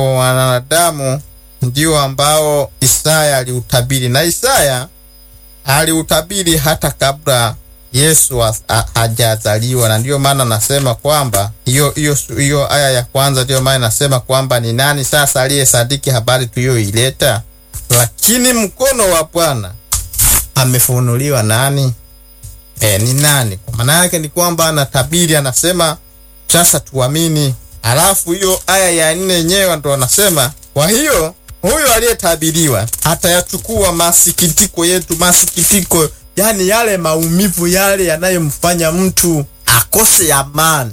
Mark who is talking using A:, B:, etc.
A: wa wanadamu ndio ambao Isaya aliutabiri, na Isaya aliutabiri hata kabla Yesu hajazaliwa, na ndiyo maana nasema kwamba hiyo hiyo hiyo aya ya kwanza, ndiyo maana nasema kwamba ni nani sasa aliyesadiki habari tuliyoileta? Lakini mkono wa Bwana amefunuliwa nani? E, ni nani? Kwa maana yake ni kwamba anatabiri, anasema sasa tuamini. Alafu hiyo aya ya nne yenyewe ndo anasema, kwa hiyo huyo aliyetabiriwa atayachukua masikitiko yetu, masikitiko yani yale maumivu yale yanayomfanya mtu akose amani,